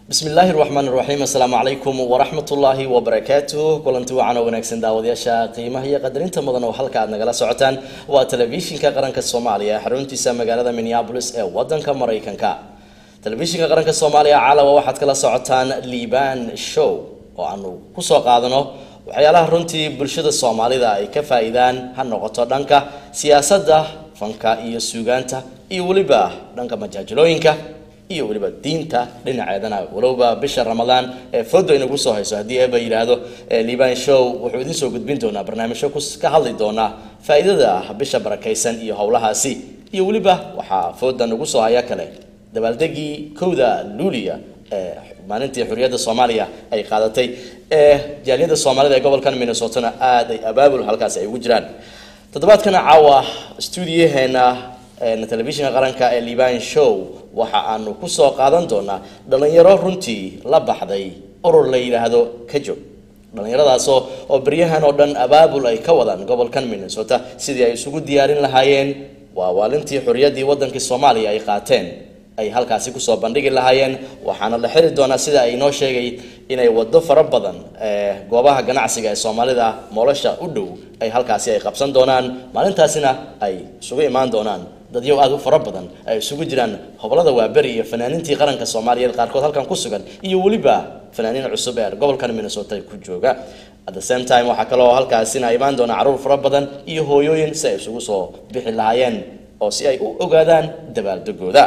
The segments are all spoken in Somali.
bismi illaahi raxmaan raxiim assalaamu calaykum waraxmat ullaahi wabarakaatuh kulanti wacan oo wanaagsan daawadayaasha qiimaha iyo qadarinta mudan oo halka aad nagala socotaan waa telefishinka qaranka soomaaliya xaruntiisa magaalada minneabolis ee wadanka maraykanka telefishinka qaranka soomaaliya calawa waxaad kala socotaan liban show oo aanu kusoo qaadano waxyaalaha runtii bulshada soomaalida ay ka faa-iidaan ha noqoto dhanka siyaasadda fanka iyo suugaanta iyo weliba dhanka majaajilooyinka iyo weliba diinta dhinaceedana walowba bisha ramadaan ee foodo inagu soo hayso haddii eeba yidhaahdo liban show wuxuu idiin soo gudbin doonaa barnaamijyo ka hadli doonaa faa-iidada bisha barakaysan iyo howlahaasi iyo weliba waxaa fooda nagu soo haya kale dabaaldegii kowda luuliya ee maalintii xuriyadda soomaaliya ay qaadatay ee jaaliyadda soomaalida ee gobolkan minnesotana aada ay abaabul halkaasi ay ugu jiraan toddobaadkana caawa stuudiyaheena telefishinka qaranka ee liban show waxa aanu kusoo qaadan doonaa dhalinyaro runtii la baxday urur la yidhaahdo kajog dhallinyaradaasoo oo beryahan oo dhan abaabul ay ka wadaan gobolkan minnesota sidii ay isugu diyaarin lahaayeen waa waalintii xuriyaddii wadankii soomaaliya ay qaateen ay halkaasi kusoo bandhigi lahaayeen waxaana la xiri doonaa sida ay noo sheegay inay wado fara badan ee goobaha ganacsiga ee soomaalida moolosha u dhow ay halkaasi ay qabsan doonaan maalintaasina ay isugu imaan doonaan dadyow aada u fara badan ay isugu jiraan hobolada waaberi iyo fanaaniintii qaranka soomaaliyeed qaarkood halkan ku sugan iyo weliba fanaaniin cusub ee gobolkan minnesota ku jooga at the same time waxaa kaloo halkaasina imaan doona caruur fara badan iyo hooyooyin si ay isugu soo bixi lahaayeen oo si ay u ogaadaan dabaaldegooda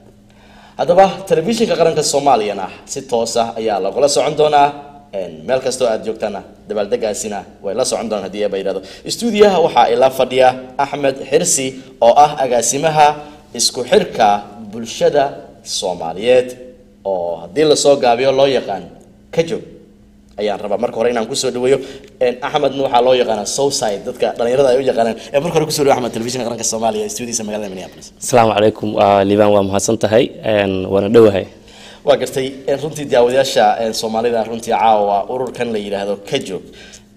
haddaba telefishinka qaranka soomaaliyana si toos ah ayaa lagula socon doonaa meel kastoo aad joogtana dabaaldegaasina way la socon doonaan hadii eeba yidhahdo stuudiyaha waxaa ila fadhiya axmed xirsi oo ah agaasimaha isku xirka bulshada soomaaliyeed oo haddii lasoo gaabiyo loo yaqaan ka jog ayaan rabaa marka hore inaan kusoo dhaweeyo axmedna waxaa loo yaqaana southside dadka dhalinyarada ay u yaqaanaan ee marka hore kusoo dhawo axmed telefishinka qaranka soomaaliya stuudiyiisa magaalada minneapolis asalaamu calaykum liban waa mahadsan tahay waana dhowahay waa gartay runtii daawadayaasha soomaalida runtii caawa ururkan la yidhaahdo ka joog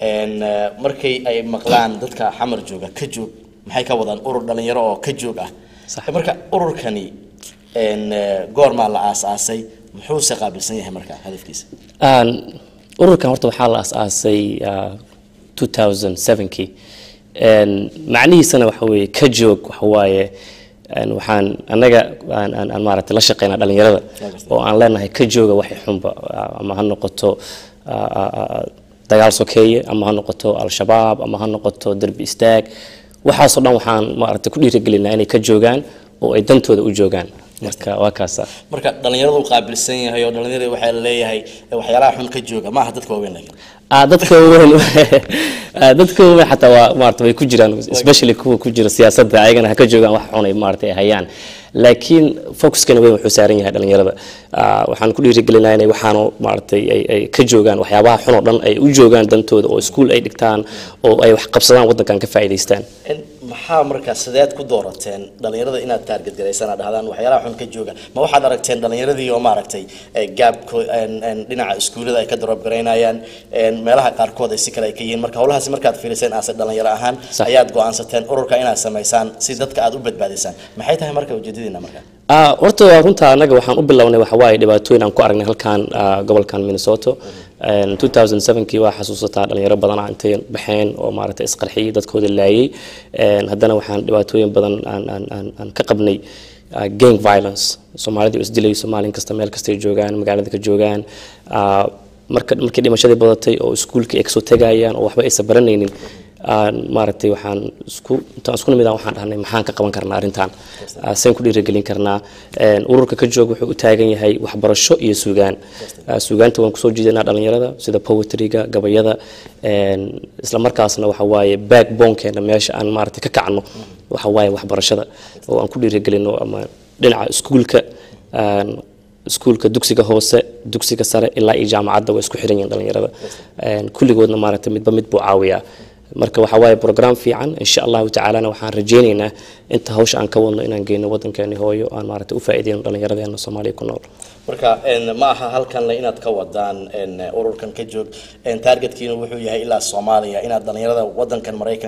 markay ay maqlaan dadka xamar jooga ka joog maxay ka wadaan urur dhalinyaro oo ka joog ah marka ururkani goormaa la aas-aasay muxuuse qaabilsan yahay marka hadafkiisa ururkan horta waxaa la aas-aasay two thousand sevenkii macnihiisana waxa weeye ka joog waxa waaye waxaan annaga aan maaragtay la shaqeynaa dhalinyarada oo aan leenahay ka jooga waxay xunba ama ha noqoto dagaal sokeeye ama ha noqoto al-shabaab ama ha noqoto derbi istaag waxaasoo dhan waxaan maaragtay ku dhiirigelinaa inay ka joogaan oo ay dantooda u joogaan marka waa kaasa marka dhalinyaradu qaabilsan yahay oo dhalinyarada waxaa la leeyahay waxyaalaha xun ka jooga maaha dadka waaweyn laakiin dadka waaweyn dadka waaweyn xataa waa maarata way ku jiraan especially kuwa ku jira siyaasadda ayagana ha ka joogaan wax xun ay maarata ay hayaan laakiin focuskana weyn wuxuu saaran yahay dhalinyarada waxaan ku dhiirigelinaa inay waxaanu maaratay ay ka joogaan waxyaabaha xun oo dhan ay u joogaan dantooda oo iskuul ay dhigtaan oo ay wax qabsadaan waddankan ka faa'iidaystaan maxaa markaa sideed ku doorateen dhalinyarada inaad taarget garaysaan aad dhahdaan waxyaalaha xun ka jooga ma waxaad aragteen dhalinyaradii oo maaragtay gaabko dhinaca iskuullada ay ka daroob garaynayaan meelaha qaarkood ay si kale ay ka yihiin marka howlahaasi markaad fiiriseen aase dhalinyaro ahaan ayaad go-aansateen ururka inaad samaysaan si dadka aad u badbaadisaan maxay tahay marka ujeedadiina marka horta runta annaga waxaan u bilownay waxa waaye dhibaatooyin aan ku aragnay halkan gobolkan minnesota 2007kii waa xasuusataa dhalinyaro badan intay baxeen oo maaragtay isqarxiyey dadkooda laayay haddana waxaan dhibaatooyin badan aan ka qabnay gang violence soomaalida isdilayso maalin kasta meel kastay joogaan magaalada ka joogaan marka markii dhimashadii badatay oo iskuulka ay kasoo tegayaan oo waxba aysan baranaynin maaragtay waxaan isku intaan isku nimid waxaan dhahnay maxaan ka qaban karnaa arrintan seen ku dhiirigelin karnaa ururka ka joog wuxuu u taagan yahay waxbarasho iyo suugaan suugaanta waan kusoo jiidanaa dhalinyarada sida poetryga gabayada isla markaasna waxa waaye backbonekeena meesha aan maaragtay ka kacno waxa waaye waxbarashada oo aan ku dhiirigelino ama dhinaca iskuulka iskuulka dugsiga hoose dugsiga sare ilaa iyo jaamacadda waa isku xiran yihiin dhalinyarada kulligoodna maaragtay midba mid buu caawiyaa marka waxaa waaye program fiican insha allahu tacaalana waxaan rajaynaynaa inta hawsha aan ka wadno inaan geyno waddankeeni hooyo aan maaragtay u faa'iideyno dhallinyaradeena soomaaliya ku nool marka ma aha halkanle inaad ka wadaan ururkan ka joog targetkiina wuxuu yahay ilaa soomaaliya inaad dhalinyarada wadankan maraykanka iyo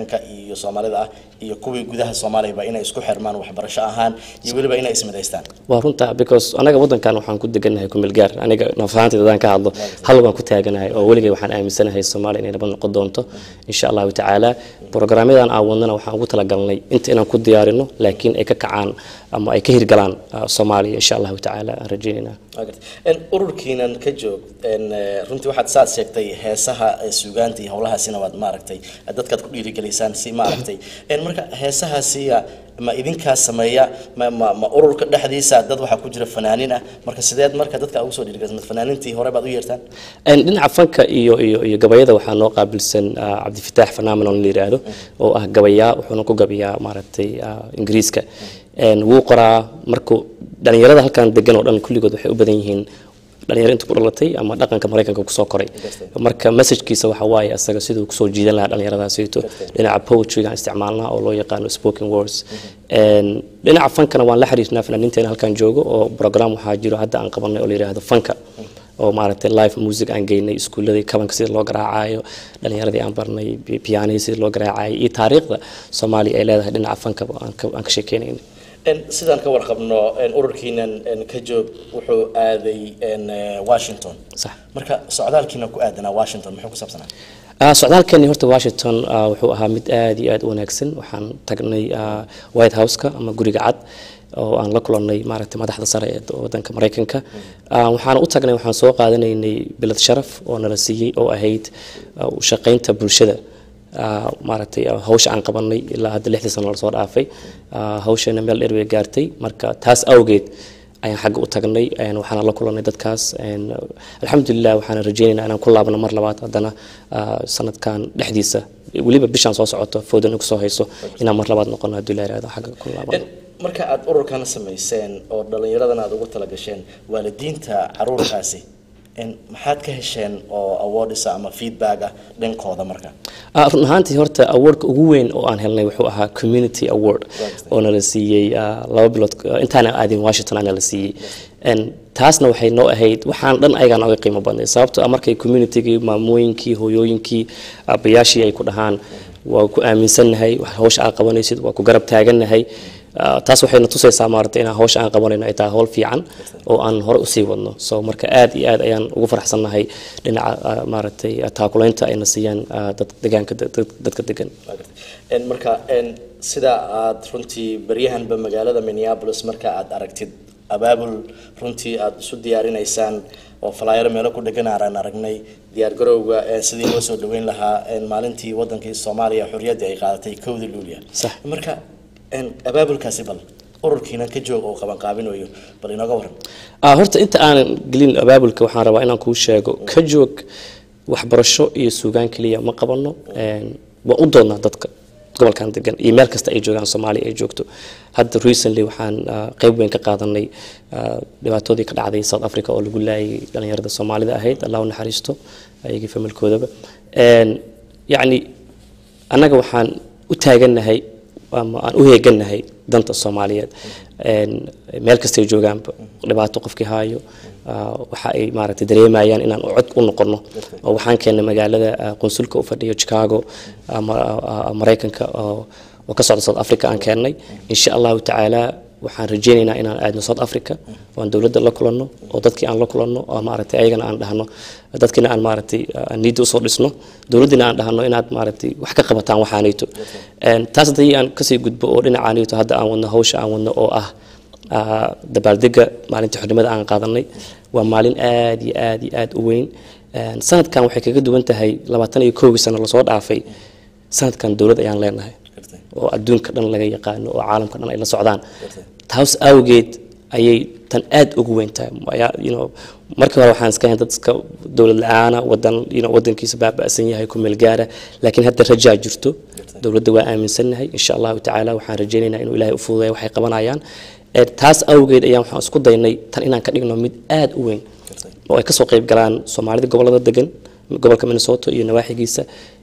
iyo soomaalida ah iyo kuwii gudaha soomaaliyaba inay isku xirmaan waxbarasho ahaan iyo weliba inay ismidaystaan waa runta because anaga wadankan waxaan ku deganahay kumeel gaar aniga nafahaantayda hadaan ka hadlo hal baan ku taaganahay oo weligay waxaan aaminsanahay soomaaliya inay nabad noqon doonto insha allahu tacaala programyadan aan wadnana waxaan ugu talagalnay inta inaan ku diyaarino laakiin ay ka kacaan ama ay ka hirgalaan ah, soomaaliya insha allahu tacaala aan rajeynayna Waa gartay. En, ururkiinan ka joog en, eh, runtii waxaad saad sheegtay heesaha eh, suugaanta iyo howlahaasina waad maaragtay eh, dadkaad ku dhiirigeliysaan si maaragtay En, marka heesahaasiya ma idinkaa sameeya ma, ma, ma ururka dhexdiisa dad waxaa ku jira fanaanin ah marka sideed marka dadka ugu soo dhiirigelisaan fanaanintii hore baad u yeertaan Een, dhinaca fanka iyo iyo iyo gabayada waxaa noo qaabilsan ah, cabdifitaax phenomenon la yiraahdo oo ah gabayaa wuxuuna ku gabayaa maaragtay ah, ingiriiska Een, wuu qoraa markuu dhalinyarada halkan degan oo dhan kulligood waxay u badan yihiin dhalinyaro inta ku dhalatay ama dhaqanka maraykanka kusoo koray marka messajkiisa waxa waaye asaga siduu kusoo jiidan lahaa dhalinyaradaasito dhinaca poetrygaan isticmaalnaa oo loo yaqaano spoken words Een, dhinaca fankana waan la xiriirnaa fanaaniinteena halkan joogo oo program waxaa jiro hadda aan qabanay oo la yiraahdo fanka oo maaragtay live music aan geynay iskuuladii kabanka sida loo garaacayo dhalinyaradii aan barnay pi- pianihii sida loo garaacayo iyo taariikhda soomaaliya ay leedahay dhinaca fanka aan ka aan ka sheekeynayna En, sidaan ka warqabno en, ururkiinan en, ka joog wuxuu aaday en, eh, washington sax marka socdaalkiina ku aadanaa washington muxuu ku saabsanaa Ah, socdaalkeeni horta washington ah, wuxuu ahaa mid aad iyo aad u wanaagsan waxaan tagnay ah, white house-ka ama guriga cad oo aan la kulannay maaragtay madaxda sare ee wadanka maraykanka Ah, waxaan u tagnay waxaan soo qaadanaynay bilad sharaf oo nala siiyey oo ahayd ah, u shaqaynta bulshada Ah, maaragtay ah, hawsha aan qabanay ilaa hadda lixdii sano lasoo dhaafay Ah, hawsheena meel dheer bay gaartay marka taas awgeed ayaan xagga u tagnay een, waxaana la kulannay dadkaas een, alxamdulilah waxaana rajeynaynaa inaan ku laabno mar labaad haddana ah, sanadkan dhexdiisa weliba bishaan soo socoto foodan ku soo hayso inaan mar labaad noqono haddii la yihahdo xagga ku laabano En, marka aad ururkan samayseen oo dhallinyaradan aad ugu talagasheen waalidiinta caruurtaasi en, maxaad ka hesheen oo awards ama feedback ah dhankooda marka Ah, run ahaantii horta awardka ugu weyn oo aan helnay wuxuu ahaa community award oo nala siiyey ah, laba bilood ah, intaana aadin washington aa nala siiyey En taasna waxay noo ahayd waxaan dhan ayagaa nooga qiimo badnay sababtoo ah markay communitygii maamooyinkii hooyooyinkii aabbayaashii ay ku dhahaan waa ku aaminsannahay wax hawsha aad qabanaysid waa ku garab taagannahay Ah, taas waxayna tusaysaa maaragtay inaan hawsha aan qabanayno ay tahay hawl fiican oo aan hore usii wadno so marka aad iyo aad ayaan ugu faraxsannahay dhinaca ah, maaragtay ah, taakulaynta ayna siiyaan ah, dad degaanka dad- dadka degan Waa gartay. En, marka en, sida aad runtii baryahanba magaalada minneapolis marka aad aragtid abaabul runtii aad isu diyaarinaysaan oo falaayaro meelo ku dhegan aan aragnay diyaar garowga eh, sidii loo soo dhaweyn lahaa en, maalintii wadankii soomaaliya xorriyaddii ay qaadatay kowda luuliya Sax. marka en, abaabulkaasi bal ururkiina ka joog oo qabanqaabinayo bal inooga waran Ah, horta inta aanan gelin abaabulka waxaan rabaa inaan kuu sheego ka joog waxbarasho iyo suugaan keliya ma qabano Een, waan u doodnaa dadka gobolkan degan iyo meel kasta ay joogaan soomaaliya ay joogto hadda recently waxaan ah, qayb weyn ka qaadanay ah, dhibaatadii ka dhacday south africa oo lagu laayay dhalinyarada soomaalida ahayd allah u naxariisto ayagii familkoodaba Een, yacni annaga waxaan u taagannahay ama aan u heegannahay danta soomaaliyeed Een, meel kastay joogaanba dhibaato qofkii haayo ah, waxa ay maaragtay dareemayaan inaan cod u noqono oo waxaan keennay magaalada ah, qunsulka u fadhiyo chicago ama ah, maraykanka oo oo ka socda south africa aan keennay insha allahu tacaala waxaan rajeynaynaa inaan aadno south africa oo aan dowladda la kulanno oo dadkii aan la kulanno oo maaragtay ayagana aan dhahno dadkiina aan maaragtay aan niidda usoo dhisno dowladdiina aan dhahno inaad maaragtay wax ka qabataan waxaanayto Een, taas haddii aan kasii gudbo oo dhinacaanayto hadda aan wadno hawsha aan wadno oo ah ah, dabaaldega maalintii xornimada aan qaadanay waa maalin aad iyo aad iyo aad u weyn Een, sanadkan waxay kaga duwan tahay labaatan iyo kowgii sano lasoo dhaafay sanadkan dowlad ayaan leenahay Gartay. oo adduunka dhan laga yaqaano oo caalamka dhan ay la socdaan taas awgeed ayay tan aad ugu weyn tahay Ayaa, you know, markii hore waxaan iska hayn dad iska dowlad la-aana wadan you know, wadankiisa baaba'san yahay ku meel gaara laakiin hadda rajaa jirto dowladda waa aaminsannahay insha allahu tacaala waxaan rajaynaynaa inuu ilaahay u fududeeyo waxay qabanayaan Ee, taas awgeed ayaan waxaan isku daynay tan inaan ka dhigno mid aad u weyn oo ay kasoo qayb galaan soomaalida gobolada degan gobolka minnesota iyo nawaaxigiisa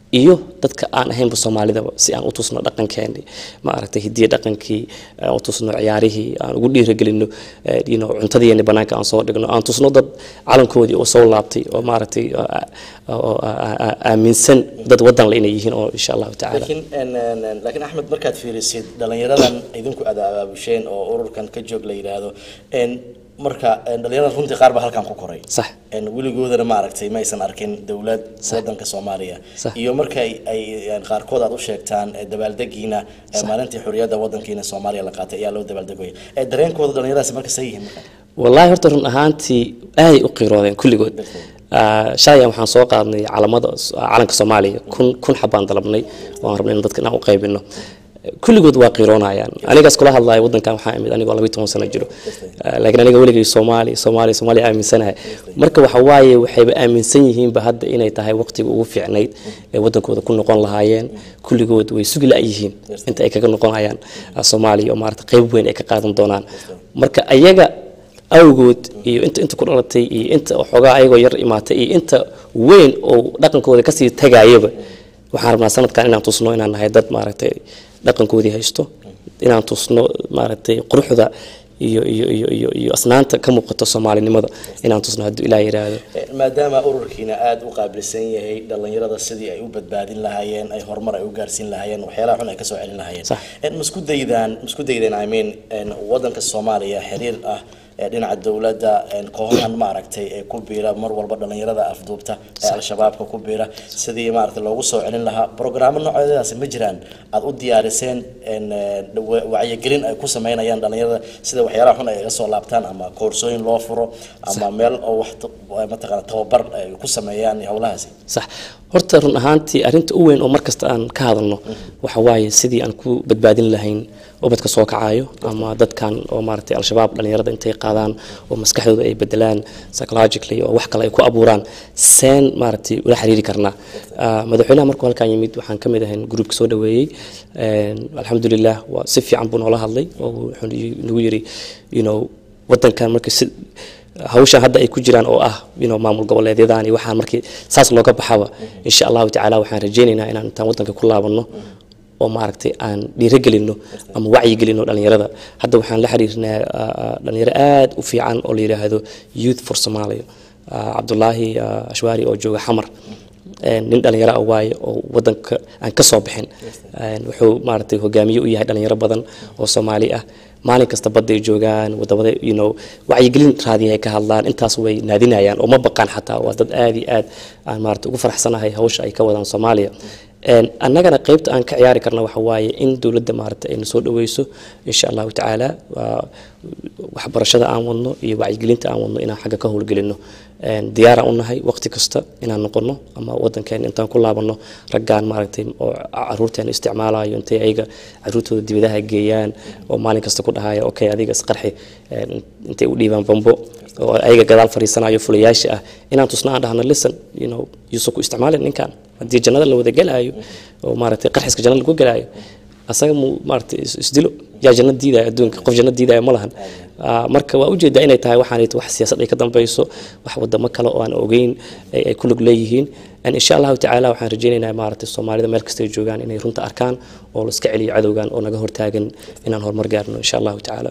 iyo dadka aan ahaynba soomaalidaba si aan u tusno dhaqankeeni maaragtay hidiya dhaqankii aan u tusno ciyaarihii aan ugu dhiiragelino eh, you know, cuntadiini banaanka aan soo dhigno aan tusno dad calankoodii oo soo laabtay oo maaragtay oo- oo aa- aa- aaminsan dad wadan le inay yihiin oo insha allahu tacaala laakiin en- en- en- laakiin axmed markaad fiirisid dhalinyaradan idinku aad abaabusheen oo ururkan ka joog la yidhaahdo en marka en, dhalinyarada runtii qaar baa halkan ku koray sax en weligoodana ma aragtay ma aysan arkin dowlad wadanka soomaaliya Sax. iyo marka ay ay en, qaarkood aad u sheegtaan eh, dabaaldegiina eh, maalintii xurriyadda wadankiina soomaaliya la qaatay ayaa loo dabaaldegaya Eh, dareenkooda dhalinyaradaasi marka say yihiin marka wallaahi horta run ahaantii aaday u qiiroodeen kulligood Ah, shalay waxaan soo qaadnay calamada calanka soomaaliya kun kun xabaan dalabnay oo aan rabnay in dadka inaan u qaybino kulligood waa qiiroonayaan anigaas kula hadlaya wadankan waxaa imid anigoo labiyi toban sano jiro Ah, laakiin aniga weligay soomaali soomaali soomaaliya aaminsanahay marka waxa waaye waxayba aaminsan yihiinba hadda inay tahay waqtiga ugu fiicnayd ee wadankooda ku noqon lahaayeen kulligood way sugi la-yihiin inta ay kaga noqonayaan ah, soomaaliya oo maarata qayb weyn ay ka qaadan doonaan marka ayaga awgood iyo inta inta ku dhalatay iyo inta xoogaa ayagoo yar imaatay iyo inta weyn oo dhaqankooda kasii tagayaba waxaan rabnaa sanadkan inaan tusno inaan nahay dad maaragtay dhaqankoodii haysto inaan tusno maaragtay quruxda iyo iyo iyo iyo iyo asnaanta ka muuqato soomaalinimada inaan tusno hadduu ilaah yidhaahdo Eh, maadaama ururkiina aada u qaabilsan yahay dhalinyarada sidii ay u badbaadin lahaayeen ay horumar ay u gaarsiin lahaayeen waxyaalaha xun ay kasoo celin lahaayeen Sax. En, ma isku daydaan ma isku daydeen i mean en, wadanka soomaaliya xiriir ah ee dhinaca dowladda en, kooxahan maaragtay ee ku biira mar walba dhalinyarada afduubta ee al-shabaabka ku biira sidii maaragtay loogu soo celin lahaa brograamo noocyadaasi ma jiraan aad u diyaariseen en, eh, wa- wacyigelin ay ku sameynayaan dhalinyarada sida waxyaalaha xun ay iga soo laabtaan ama koorsooyin loo furo ama meel oo wax ta- mataqaana tababar ay ku sameeyaan howlahaasi sax horta run ahaantii arrinta u weyn oo markasta aan ka hadalno waxa waaye sidii aan ku badbaadin lahayn ubadka soo kacayo ama dadkan oo maaragtay al-shabaab dhalinyarada intay qaadaan oo maskaxdooda ay bedelaan psychologically oo wax kale ay ku abuuraan seen maaragtay ula xiriiri karnaa Ah, madaxweynaha markuu halkan yimid waxaan ka mid ahayn gruupka soo dhaweeyey En, alxamdulilah waa si fiican buu noola hadlay oo wuxuu nagu yiri you know wadankan markii si hawshan hadda ay ku jiraan oo ah you know, maamul goboleedyadan iyo waxaan markii saas looga baxaba insha allahu tacaala waxaan rajaynaynaa inaan intaan wadanka ku laabanno oo maaragtay aan dhiiragelino ama wacyigelino dhalinyarada hadda waxaan la xiriirnaa ah, ah, dhalinyaro aad u fiican oo la yidhaahdo youth for somalia Ah, cabdulaahi ah, ashwaari oo jooga xamar En, nin dhalinyaro ah waaye oo wadanka aan ka soo bixin En, wuxuu maaragtay hogaamiye u yahay dhalinyaro badan oo soomaali ah maalin kasta badday joogaan wadamada you know wacyigelin raadiya ay ka hadlaan intaas way naadinayaan oo ma baqaan xataa waa dad aad iyo aad aan maaragtay ugu faraxsanahay hawsha ay ka wadaan soomaaliya En, annagana qaybta aan ka ciyaari karna waxa waaye in dowladda maaragtay ayna soo dhaweyso insha allahu tacaala waa waxbarashada aan wadno iyo wacyigelinta aan wadno inaan xagga ka howlgelino En, diyaaraan u nahay waqti kasta inaan noqono ama wadankeena intaan ku laabano raggaan maaragtay oo caruurteena isticmaalayo intay ayaga caruurtooda dibadaha geeyaan oo maalin kasta ku dhahaya okay adiga isqarxi En, intay u dhiibaan bambo oo ayaga gadaal fariisanayo fulayaasha ah inaan tusna aan dhahno listen you know yuusan ku isticmaalin ninkan haddii jannada la wada gelaayo oo maaragtay qarxiska jannada lagu gelaayo asaga mu maaragtay is- isdilo yaa janno diidaya adduunka qof janno diidaya ma lahan Ah, marka waa ujeedaa inay tahay waxaanayto wax siyaasad ay ka dambeyso wax wadamo kale oo aan ogeyn ay ay ku lug leeyihiin En insha allahu tacaala waxaan rajaynaynaa maaragtay soomaalida meel kasta ay joogaan inay runta arkaan oo la iska celiyo cadowgan oo naga hortaagan inaan horumar gaarno insha allahu tacaala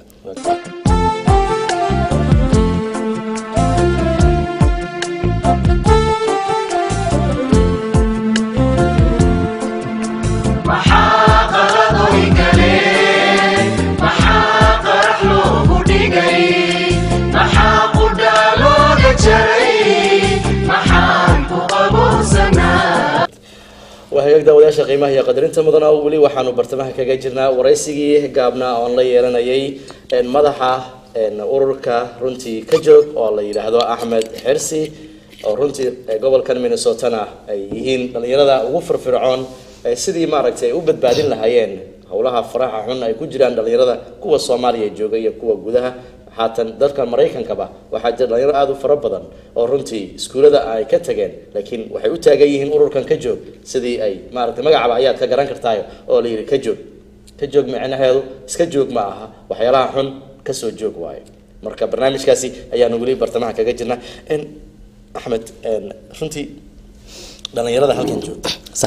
maxaa qaladoy galeen maxaa qarax loogu dhigay maxaa qudha looga jaray maxaan ku qabuursanaa waa hagaag daawadayaasha qiimaha iyo qadarinta mudana oo weli waxaanu bartamaha kaga jirnaa waraysigii gaabnaa oon la yeelanayay een, madaxa een, ururka runtii ka joog oo la yidhaahdo axmed xirsi oo runtii ee, gobolkan minnesotana ay yihiin dhalinyarada ugu firfircoon ee sidii maaragtay ay u badbaadin lahaayeen howlaha faraha xun ay ku jiraan dhalinyarada kuwa soomaaliya jooga iyo kuwa gudaha haatan dalka maraykankaba waxaa jira dhalinyaro aada u fara badan oo runtii iskuullada ay ka tageen laakiin waxay u taagan yihiin ururkan ka joog sidii ay maaragtay magacaba ayaad ka garan kartaayo oo la yidhi ka joog ka joog micnaheedu iska joog ma aha waxyaalaha xun ka soo joog waayo marka barnaamijkaasi ayaanu weli bartamaha kaga jirnaa En, axmed en, runtii dhalinyarada halkan joogta sax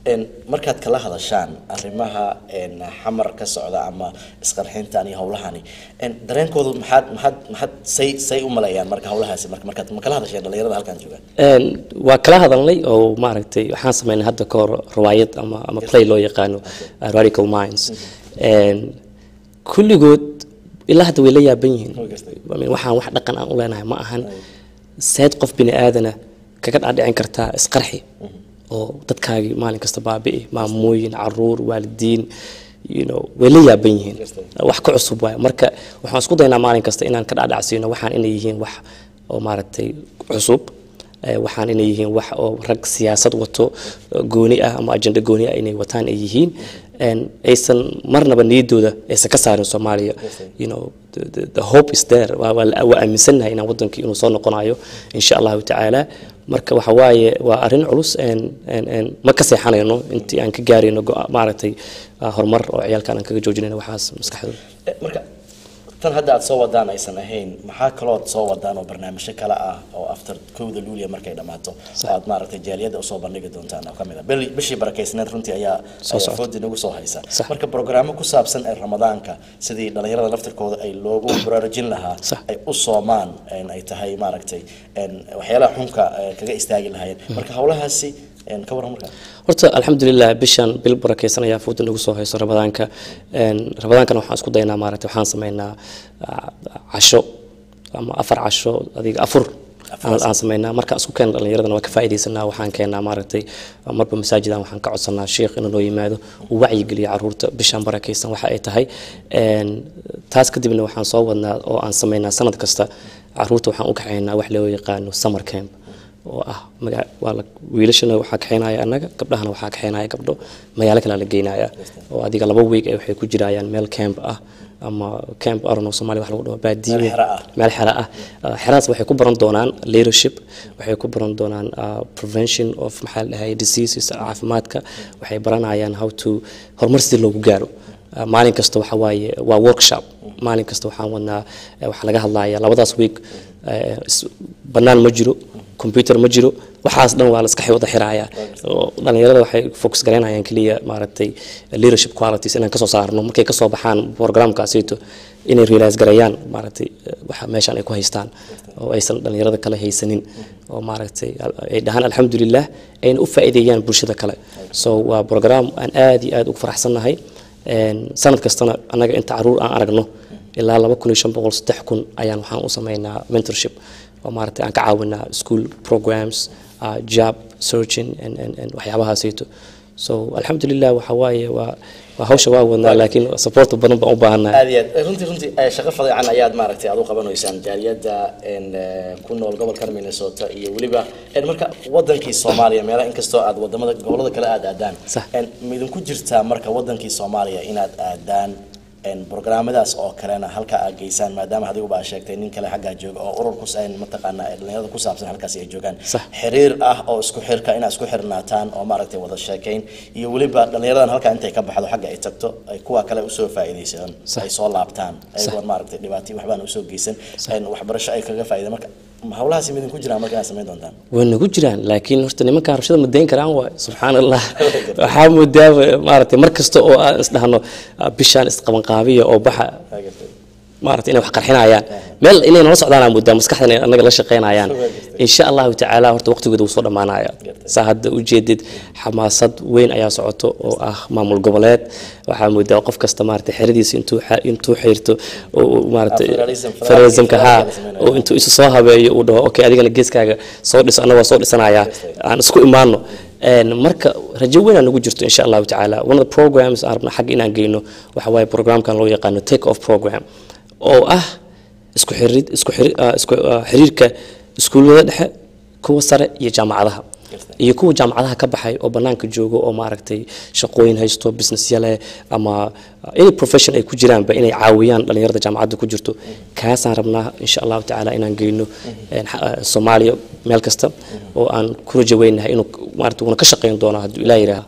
een, markaad kala hadashaan arrimaha een, xamar ka socda ama isqarxintan iyo howlahani een, dareenkoodu maxaad maxaad maxaad say say u maleeyaan marka howlahaasi marka markaad ma kala hadasheen dhalinyarada halkan jooga Een, waa kala hadalnay oo maaragtay waxaan sameynay hadda ka hor riwaayad ama ama play loo yaqaano uh, radical minds Een, kulligood ilaa hadda way la yaaban yihiin Way gartay. I mean, waxaan wax dhaqan aan u leenahay ma ahan seed qof bini aadana kaga dhaadhicin kartaa isqarxi oo dadkaagii maalin kasta baabi'i maamooyin caruur waalidiin you know, way la yaaban yihiin wax ka cusub waay marka waxaan isku daynaa maalin kasta inaan ka dhaadhacsiino waxaan inay yihiin wax oo maaragtay cusub Eh, waxaan inay yihiin wax oo rag siyaasad wato eh, gooni ah ama ajenda gooni ah inay wataan ay yihiin En aysan marnaba niyadooda aysan ka saarin soomaaliya you know the, the, the hope is there waa waa la- waa aaminsannahay inaan wadankii inuu soo noqonayo insha allahu tacaala marka waxa waaye waa arrin culus en en en ma ka seexanayno intii aan ka gaarayno go- maaragtay ah, horumar oo ciyaalkaan aan kaga joojinayno waxaas maskaxdooda Eh, marka tan hadda aad soo wadaan aysan ahayn maxaa kalood soo wadaan oo barnaamijyo kale ah oo after kowda luuliya markay dhammaato oo aad maaragtay jaaliyadda usoo bandhigi doontaan oo kamid ah Bili- bishii barakeysneed runtii ayaa Soo ayaa socota. foodi nagu soo haysa Sax. marka programmo ku saabsan ee ramadaanka sidii dhalinyarada laftirkooda ay loogu baraarujin lahaa Sax. ay u soomaan een, ay tahay maaragtay een, waxyaalaha xunka eh, kaga istaagi lahaayeen marka howlahaasi een, ka warran markaa horta alxamdulilah bishan bil barakeysan ayaa fooda nagu soo hayso ramadaanka Een, ramadaankana waxaan isku daynaa maaragtay waxaan sameynaa ah, casho ama afar casho adiga afur aan aan sameynaa markaan isku keena dhalinyaradana waa ka faa'iidaysanaa waxaan keenaa maaragtay marba masaajidan waxaan ka codsanaa sheekh inuu noo yimaado uu wacyigeliyo caruurta bishan barakeysan waxa ay tahay Een, taas kadibna waxaan soo wadnaa oo aan sameynaa sanad kasta caruurta waxaan u kaxeynaa wax loo yaqaano summer camp oo ah maga- waa la wiilashana waxaa kaxeynaya annaga gabdhahana waxaa kaxeynaya gabdho magaalo kale la geynaya oo adiga laba week ay waxay ku jirayaan meel camp ah ama camp arono Soomaali wax lagu dhaho baadiyo Meel xero ah. meel xero ah Uh, xeradaas waxay ku baran doonaan leadership waxay ku baran doonaan uh, prevention of maxaa la dhahay diseases caafimaadka waxay baranayaan how to horumar sidii loogu gaaro Uh, maalin kasta waxa waaye waa workshop maalin kasta waxaan wadnaa eh, waxaa laga hadlayaa labadaas week eh, is- bannaan ma jiro computer ma jiro waxaas dhan waa la iska wada xiraaya oo dhalinyarada waxay focus garaynayaan keliya maaragtay leadership qualities inaan kasoo saarno markay kasoo baxaan programkaasito inay realize garayaan maaragtay eh, waxa meeshaan ay ku haystaan oo aysan dhalinyarada kale haysanin oo maaragtay al- ay dhahaan alxamdulilah ayna u faa'iideeyaan bulshada kale so waa program aan aad iyo aad ugu faraxsannahay Een, sanad kastana annaga inta caruur aan aragno ilaa laba kun iyo shan boqol saddex kun ayaan waxaan u sameynaa mentorship oo maaragtay aan ka caawinaa school programs uh, job searching and, and, and waxyaabahaasayto so alxamdulilah waxa waaye waa waa hawsha waa wadnaa laakiin support badan baan u baahannahay aad iyo aad runtii runtii eh, shaqo fadiican ayaad maaragtay aad u qabanaysaan jaaliyadda een, eh, ku nool gobolkan minnesota iyo weliba een, marka wadankii soomaaliya meelaha inkastoo aad wadamada gobolada kale aad aadaan Sax. een, ma idinku jirtaa marka wadankii soomaaliya inaad aadaan een, programmadaas oo kalena halka aad geysaan maadaama adiguba aad sheegtay nin kale xaggaa jooga oo urur kus een, mataqaanaa ee dhalinyarada ku saabsan halkaasi ay joogaan Sax. xiriir ah oo isku xirka inaad isku xirnaataan oo maaragtay wada sheekayn iyo weliba dhalinyaradan halkaa intay ka baxdo xagga ay tagto ay kuwa kale usoo faa'iidaystaan Sax. ay soo laabtaan ayagoon maaragtay dhibaatay waxbaan usoo geysan een, waxbarasho ay kaga faa'iideen marka ma hawlahaasi midin ku jiraan marka inaad samayn doontaan way nagu jiraan laakiin horta nimanka rabshada ma dayn karaan waay subxaan allah waxaa moodaa maaragtay mar kasta oo aan isdhahno ah, bishaan isqabanqaabiya oo baxa maaragtay inay wax qarxinayaan meel inay nala socdaan aan moodaa maskaxdan inay annaga la shaqaynayaan insha allahu tacaala horta waqtigooda wuu soo dhammaanaya saa hadda ujeedid xamaasad weyn ayaa socoto oo ah maamul goboleed waxaa moodaa qof kasta maaragtay xeradiisa intuu xa- intuu xirto oo uu maaragtay Ah, federalism, federalismka haa federalism la samaynayo. oo intuu isu soo habeeyo uu dhaho okay adigana geeskaaga soo dhiso annaga waa soo dhisanayaa aan isku imaano Een, marka rajo weyn aan ugu jirto insha allahu tacaala one of the programs aan rabna xagga inaan geyno waxa waaye programkan loo yaqaano take off program oo ah isku xirid isku xiri- ah, isku ah, xiriirka iskuullada dhexe kuwa sare iyo jaamacadaha iyo kuwa jaamacadaha ka baxay oo banaanka jooga oo maaragtay shaqooyin haysto businessya leh ama uh, any profession ay ku jiraanba inay caawiyaan dhalinyarada jaamacadda ku jirto kaasaan rabnaa insha allahu tacaala inaan geyno een, xa- uh, soomaaliya meel kasta oo aan ku rajo weynahay inuu maaragtay uuna ka shaqeyn doono hadduu ilaah yidhaaha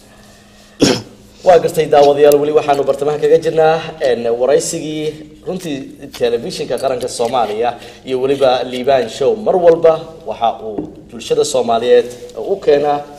waa gartay daawadayaal weli waxaanu bartamaha kaga jirnaa een, waraysigii runtii telefishinka qaranka soomaaliya iyo weliba liibaan show mar walba waxa uu bulshada soomaaliyeed u keenaa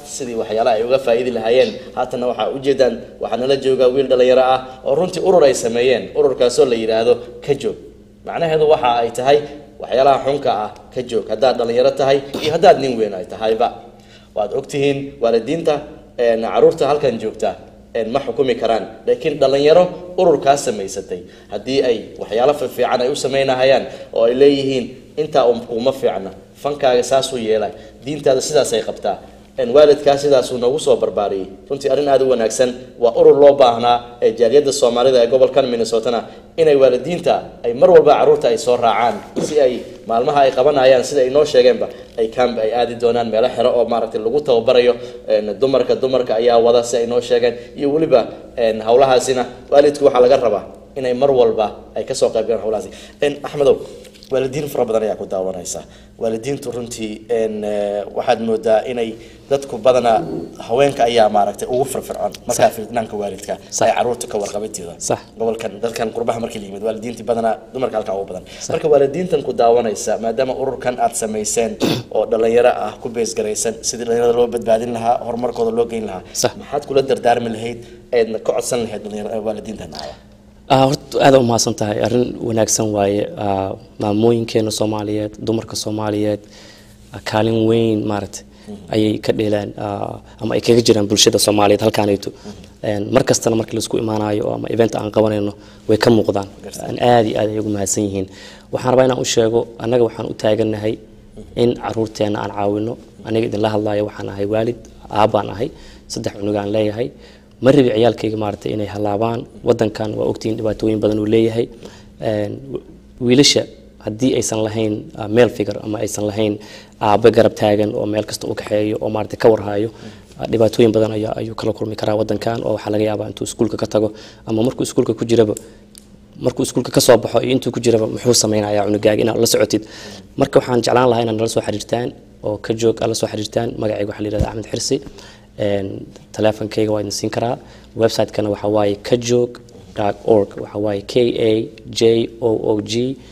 sidii waxyaalaha ay uga faa'iidi lahaayeen haatanna waxaa ujeedaan waxaa nala jooga wiil dhalinyaro ah oo runtii urur ay sameeyeen ururkaasoo la yidhaahdo ka joog macnaheedu waxa ay tahay waxyaalaha xunka ah ka joog haddaad dhalinyaro tahay iyo haddaad nin weyn ay tahayba waad ogtihiin waalidiinta een, caruurta halkan joogta een, ma xukumi karaan laakiin dhalinyaro ururkaa samaysatay haddii ay waxyaalo fiican ay u samaynahayaan oo ay leeyihiin intaa um- kuma fiicna fankaaga saasuu yeelay diintaada sidaasay qabtaa een, waalidkaa sidaasuu noogu soo barbaariyey runtii arrin aada u wanaagsan waa urur loo baahnaa ee jaaliyadda soomaalida ee gobolkan minnesotana inay waalidiinta ay mar walba caruurta ay soo raacaan si ay maalmaha ay qabanayaan sida ay noo sheegeenba ay camp ay aadi doonaan meelo xero oo maaragtay lagu tababarayo een, dumarka dumarka ayaa wada si ay noo sheegeen iyo weliba een, hawlahaasina waalidku waxaa laga rabaa inay mar walba ay kasoo qayb galaan hawlahaasi Een, axmedow waalidiin fara badan ayaa ku daawanaysa waalidiintu runtii een, eh, waxaad moodaa inay dadku badanaa haweenka ayaa maaragtay ugu firfircoon markaa fiicnaanka waalidka ay caruurta ka warqabinteeda Sax. gobolkan dadkan qurbaha markii la yimid waalidiintii badanaa dumarka halkaa ugu badan marka waalidiintan ku daawanaysa maadaama ururkan aad samayseen oo dhalinyaro ah ku beesgaraysan sidii dhalinyarada loo badbaadin lahaa horumarkooda loo geyn lahaa Sax. maxaad kula dardaarmi lahayd eedna ka codsan lahayd dhalinyarada waalidiintan ahaa Ah, horta aad u mahadsan tahay arrin wanaagsan waaye Ah, maamooyinkeena soomaaliyeed dumarka soomaaliyeed ah, kaalin weyn maaragtay ayay ka dheelaan ah, ama ay kaga jiraan bulshada soomaaliyeed halkaanayto Een, mar kastana markii laisku imaanayo ama event aan qabanayno way ka muuqdaan Aan aad iyo aad ay ugu mahadsan yihiin waxaan rabaa inaan u sheego annaga waxaan u taagannahay in caruurteena aan caawino aniga idinla hadlayo waxaan ahay waalid aabbaan ahay saddex cunugaan leeyahay ma rabi ciyaalkayga maaragtay inay halaabaan wadankan waa ogtihiin dhibaatooyin badan uu leeyahay Een, w- wiilasha haddii aysan lahayn ah, male figure ama aysan lahayn aabe garab taagan oo meel kasta u kaxeeyo oo maaragtay ka warhayo ah, dhibaatooyin badan ayaa ayuu kala kulmi karaa wadankan oo waxaa laga yaabaa intuu iskuulka ka tago ama markuu iskuulka ku jiraba markuu iskuulka ka soo baxo iyo intuu ku jiraba muxuu samaynayaa cunugaaga inaad la socotid marka waxaan jeclaan lahaa inaad nala soo xiriirtaan oo ka joog aad la soo xiriirtaan magacayga waxaa la yidhahdaa axmed xirsi Een, taleefankayga waa idin siin karaa website-kana waxaa waaye kajoog org waxaa waaye k a j o o g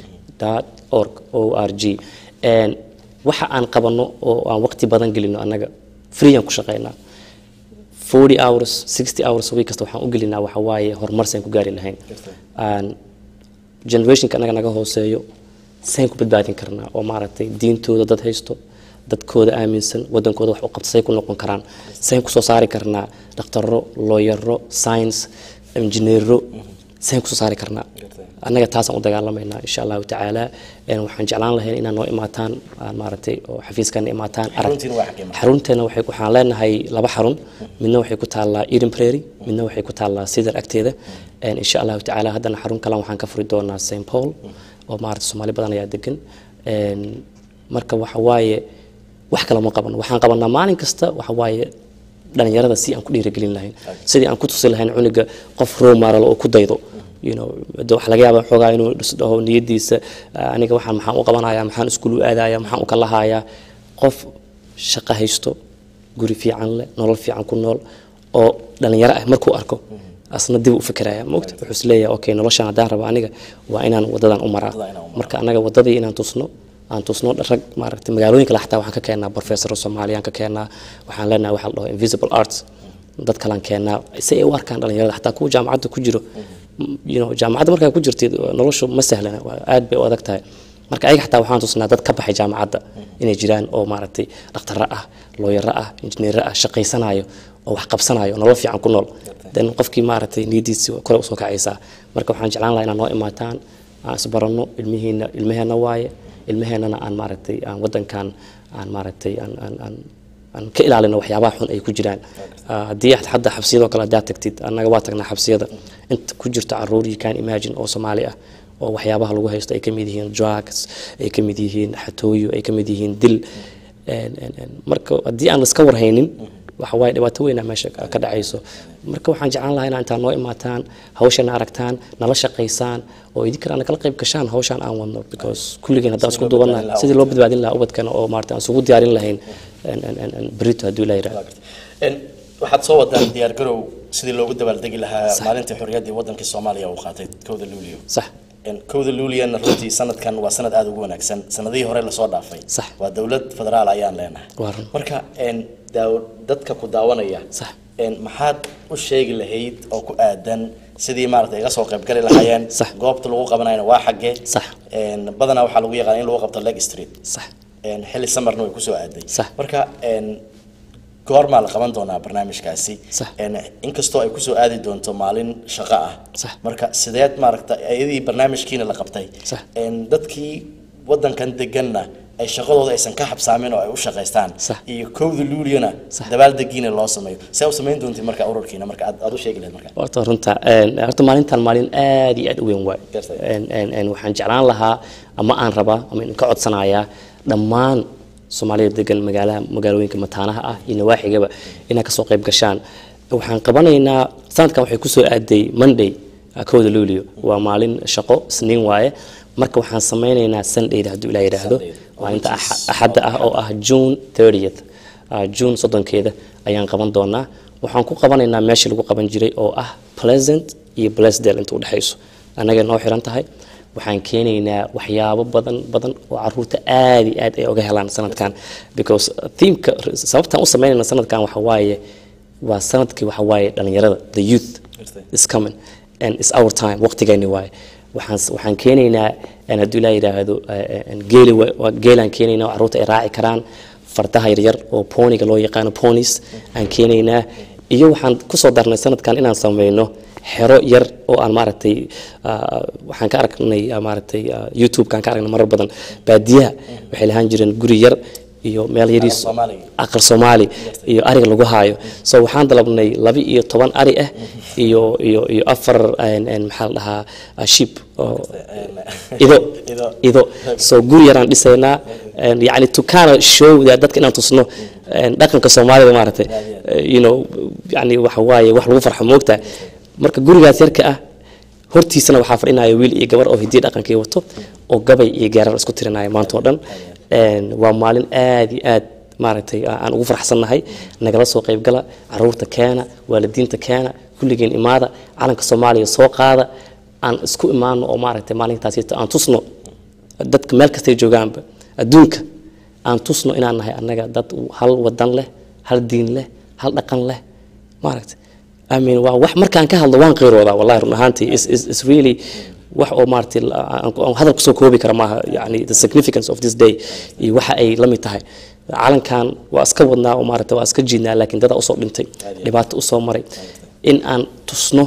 org o r g Een, waxa aan qabanno oo aan waqti badan gelino annaga free aan ku shaqaynaa 40 hours 60 hours a week kasta waxaan u gelinaa waxa waaye horumar saan ku gaari lahayn Aan generationka annaga naga hooseeyo saan ku badbaadin karnaa oo maaragtay diintooda dad haysto dadkooda aaminsan wadankooda wax u qabta say ku noqon karaan saan kusoo saari karnaa dhakhtaro looyaro science injineero saan kusoo saari karnaa annaga taasaan u dagaalamaynaa insha allahu tacaala Een, waxaan jeclaan lahayn inaad noo imaataan aan maaragtay oo xafiiskana imaataan arag Xaruntiina waa xagee marka? xarunteena waxay waxaan leenahay laba xarun midna waxay ku taallaa Eden Prairie midna waxay ku taallaa Cedar agteeda Een, insha allahu tacaala haddana xarun kale waxaan ka furi doonaa St Paul oo maaragtay Soomaali badan ayaa degan Een, marka waxa waaye wax kale ma qabano waxaan qabanaa maalin kasta waxa waaye dhalinyarada si aan ku dhiirigelin lahayn sidii aan ku tusi lahayn cunuga qof role model oo ku daydo you know de waxa laga yaabaa xoogaa inuu is dhaho niyadiisa ah, aniga waxaan maxaan u qabanayaa maxaan iskuul u aadayaa maxaan u kala hayaa qof shaqo haysto guri fiican leh nolol fiican ku nool oo dhalinyaro ah markuu arko asna dib u fikiraya maogta wuxuu is leeyahay okay noloshan haddaan rabo aniga waa inaan wadadan u maraa Wadada inaan u maraa. marka anaga wadadii inaan tusno aan tusno rag maaragtay magaalooyin kale xataa waxaan ka keenaa professor soomaaliyaan ka keenaa waxaan leenahay waxa la dhaho invisible arts dad kalaan keenaa si ay u arkaan dhalinyarada xataa kuwa jaamacadda ku jiro m- you know jaamacadda markaa ku jirtid noloshu ma sahlana waa aad bay u adag tahay marka ayaga xataa waxaan tusnaa dad ka baxay jaamacadda inay jiraan oo maaragtay dhakhtaro ah looyaro ah injineero ah shaqaysanayo oo wax qabsanayo nolol fiican ku nool dan qofkii maaragtay niyadiisi kore usoo kacaysaa marka waxaan jeclaan lahaa inaad noo imaataan aan isbaranno ilmihiina ilmaheenna waaye ilmaheennana aan maaragtay aan wadankan aan maaragtay aan aan aan aan ka ilaalino waxyaabaha xun ay ku jiraan Ah, haddii aad hadda xabsiyadoo kale haddaad tagtid annaga waa tagnaa xabsiyada inta ku jirta caruur you can imagine oo soomaali ah oo waxyaabaha lagu haysto ay ka mid yihiin drugs ay ka mid yihiin xatooyo ay ka mid yihiin dil En- en- en, marka haddii aan laska warhaynin waxa waaye dhibaato weynaa meesha ka ka dhacayso marka waxaan jeclaan lahaa inaa intaa noo imaataan hawshana aragtaan nala shaqaysaan oo idinkan aana kala qayb gashaan hawshaan aan wadno because kulligeen haddaan isku loo duubana badbaadin lahaa sidii loo badbaadin lahaa ubadkana oo maarata aan isugu diyaarin lahayn en- en- en- en berito hadduu ilaa yidhahdo Een, waxaad soo wadaan diyaar garow sidii loogu dabaaldegi lahaa maalintii xorriyaddii wadankii soomaaliya uu qaatay kowda luulio sax een, kowda luuliyana runtii sanadkan waa sanad aada ugu wanaagsan sanadihii hore lasoo dhaafay Sax. waa dowlad federaal ayaan leenahay Waa run. marka een, daaw- dadka ku daawanaya Sax. een, maxaad u sheegi lahayd oo ku aadan sidii maaragtay iga soo qayb gali lahaayeen Sax. goobta lagu qabanayana waa xaggee Sax. Een, badanaa waxaa lagu yaqaan in lagu qabto leg street sax een, xilli samarna way kusoo aaday Sax. marka een, goormaa la qaban doonaa barnaamijkaasi Sax. Een, inkastoo ay kusoo aadi doonto maalin shaqo ah Sax. marka sideed maaragta iyadii barnaamijkiina la qabtay Sax. Een, dadkii wadankan deganna ay shaqadooda aysan ka xabsaamin oo ay u shaqaystaan Sax. iyo kowda luuliyana Sax. dabaaldegiina loo sameeyo see u samayn doontiin marka ururkiina marka aad aad u sheegi lahayd marka horta runta een, horta maalintan maalin aad iyo aad u weyn waay Gartay. Een, een, een, waxaan jeclaan lahaa ama aan rabaa ama aan ka codsanayaa dhammaan soomaalida degan magaalaha magaalooyinka mataanaha ah iyo nawaaxigaba inay kasoo qayb gashaan waxaan qabanaynaa sanadkan waxay kusoo aaday monday ah, kowda luulio waa maalin shaqo isniin waaye marka waxaan sameynaynaa sundayda hadduu ilaa yidhaahdo Sunday. maalinta Which is- Axa- axadda ah oo ah june 30th ah, june soddonkeeda ayaan qaban doonaa waxaan ku qabanaynaa meeshii lagu qaban jiray oo ah pleasant iyo blesdale inta udhexayso annaga noo xiran tahay waxaan keenaynaa waxyaabo badan badan oo caruurta aad iyo aad ay uga helaan sanadkan because themeka sababtaan u sameynayna sanadkan waxa waaye waa sanadkii waxa waaye dhalinyarada the youth Gartay. is coming and it's our time waqtigeeni waaye waxaan waxaan keenaynaa een hadduu ilaa yidhaahdo eh, eh, geeli wa- waa geelaan keenaynaa oo carruurta ay raaci karaan fardaha yaryar oo poniga loo yaqaano ponies aan keenaynaa iyo waxaan kusoo darnay sanadkan inaan sameyno xero yar oo aan maaragtay ah, waxaan ka aragnay ah, maaragtay ah, youtube-kaan ka aragnay marar badan baadiyaha waxay lahaan jireen guri yar iyo meel yariis Aqal Soomaali. aqal soomaali iyo ariga lagu haayo so waxaan dalabnay laba iyo toban ari ah iyo iyo iyo afar een, een, maxaa la dhahaa ah, sheep oo ido Ido. ido so guri yaraan dhisaynaa een, yacni to kind of show that dadka inaan tusno een, dhaqanka soomaalida maaragtay eh, you know yacni waxa waaye wax lagu farxo moogtaa marka gurigaas yarka ah hortiisana waxaa fadhinaya wiil iyo gabar oo hidiya dhaqankii wato oo gabay iyo gaarar isku tirinaya maanta oo dhan Een, waa maalin aad iyo aad maaragtay aa- aan ugu faraxsannahay nagala soo qaybgala caruurta keena waalidiinta keena kulligeen imaada calanka soomaaliya soo qaada aan isku imaano oo maaragtay maalintaasi aan tusno dadka meel kastay joogaanba adduunka aan tusno inaan nahay annaga dad hal wadan leh hal diin leh hal dhaqan leh maaragtay I mean waa wax markaan ka hadlo waan qiiroodaa wallahi run ahaantii is is is really wax oo maaragtay la- aan aan hadal kusoo koobi kara maaha yani the significance of this day iyo waxa ay la mid tahay calankan waa iska wadnaa oo maaragtay waa iska jiidnaa laakiin dadaa usoo dhintay dhibaato usoo maray in aan tusno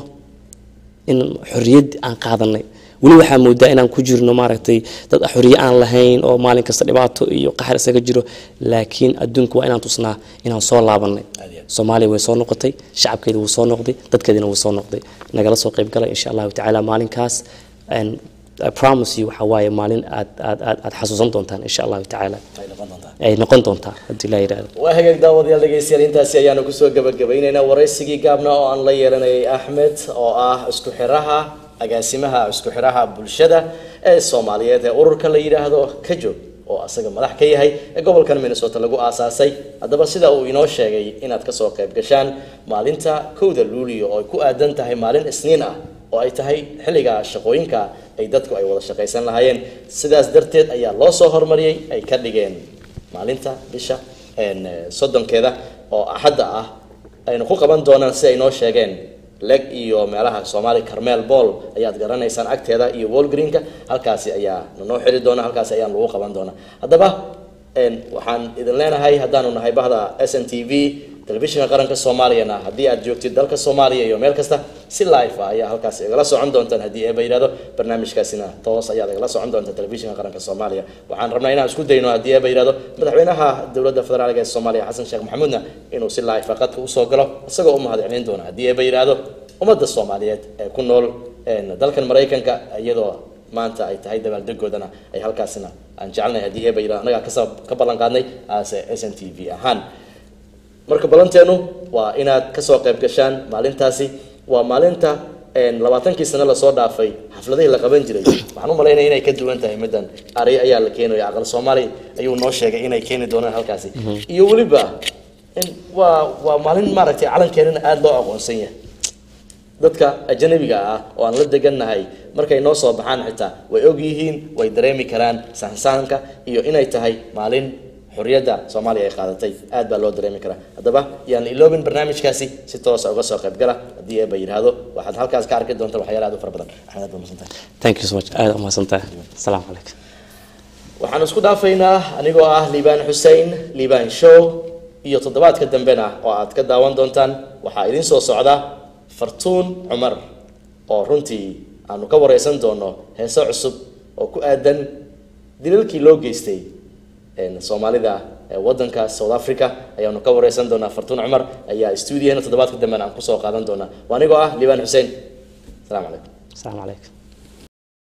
in xorriyad aan qaadanay weli waxaa moodaa inaan ku jirno maaragtay dad xorriye aan lahayn oo maalin kasta dhibaato iyo qaxar isaga jiro laakiin adduunka waa inaan tusnaa inaan soo laabanay Aad iyo aad. soomaaliya way soo noqotay shacabkeeda wuu soo noqday dadkeedina wuu soo noqday nagala soo qayb gala insha allahu tacaala maalinkaas and I promise you waxaa waaye maalin aad aad aad aad xasuusan doontaan insha allahu tacaala ay noqon doontaa ay noqon doontaa haddii la yidhaahdo waa hagaag daawadayaal dhegeystayaal intaasi ayaanu kusoo gabagabaynaynaa waraysigii gaabna oo aan la yeelanayay axmed oo ah isku xiraha agaasimaha isku xiraha bulshada ee soomaaliyeed ee ururka la yidhaahdo ka joog oo asaga madax ka yahay ee gobolkan minnesota lagu aasaasay haddaba sida uu inoo sheegay inaad kasoo qayb gashaan maalinta kowda luulio oo ay ku aadan tahay maalin isniin ah oo ay tahay xilliga shaqooyinka ay dadku ay wada shaqaysan lahaayeen sidaas darteed ayaa loo soo hormariyey ay ka dhigeen maalinta bisha een, eh, soddonkeeda oo axadda ah aynu ku qaban doonaan si ay noo sheegeen leg iyo meelaha soomaali carmel ball ayaad garanaysaan agteeda iyo wolgreenka halkaasi ayaa nanoo xiri doona halkaasi ayaan lagu qaban doonaa haddaba een, waxaan idin leenahay haddaanu nahay bahda s n t v telefishinka qaranka soomaaliyana haddii aad joogtid dalka soomaaliya iyo meel kasta si live ah ayaa halkaas igala socon doontaan haddii eeba yidhahdo barnaamijkaasina toos ayaad igala socon doontaa telefishinka qaranka soomaaliya waxaan rabnaa inaan isku dayno haddii eeba yidhahdo madaxweynaha dowladda federaalka ee soomaaliya xasan sheekh maxamuudna inuu si live ah qadka usoo galo isagoo u mahadcelin doona haddii eeba yidhahdo ummadda soomaaliyeed ee ku nool een, dalkan maraykanka iyadoo maanta ay tahay dabaaldegoodana ay halkaasina aan jecelnahay haddii eeba yidhahdo annagaa kasoo ka ballan qaadnay aase s n t v ahaan marka ballanteenu waa inaad kasoo qayb gashaan maalintaasi waa maalinta een, labaatankii sano lasoo dhaafay xafladihii la qaban jiray waxaan u malaynaya inay ka duwan tahay middan ari ayaa la keenaya aqal soomaali ayuu noo sheegay inay keeni doonaan halkaasi iyo weliba in waa waa maalin maaragtay calankeenana aada loo aqoonsan yahay dadka ajanabiga ah oo aan la degannahay markay noo soo baxaan xitaa way og yihiin way dareemi karaan sahansahanka iyo inay tahay maalin xorriyadda soomaaliya ay qaadatay aad baa loo dareemi karaa haddaba yaan iloobin barnaamijkaasi si toosa uga soo qayb gala haddii eeba yidhaahdo waxaad halkaas ka arki doontaan waxyaala aad u fara badan axmed aad baa mahadsantahay thank you so much aad umahadsantahay asalaamu calaykum waxaan isku dhaafaynaa anigoo ah liibaan xussein liibaan show iyo toddobaadka dambena oo aad ka daawan doontaan waxaa idin soo socda fartuun cumar oo runtii aanu ka wareysan doono heeso cusub oo ku aadan dilalkii loo geystay een, soomaalida ee wadanka south africa ayaanu ka wareysan doonaa fartuun cumar ayaa stuudiyahena toddobaadka dambena aan kusoo qaadan doonaa waa anigoo ah liibaan xussein asalaamu calaykum asalaamu calaykum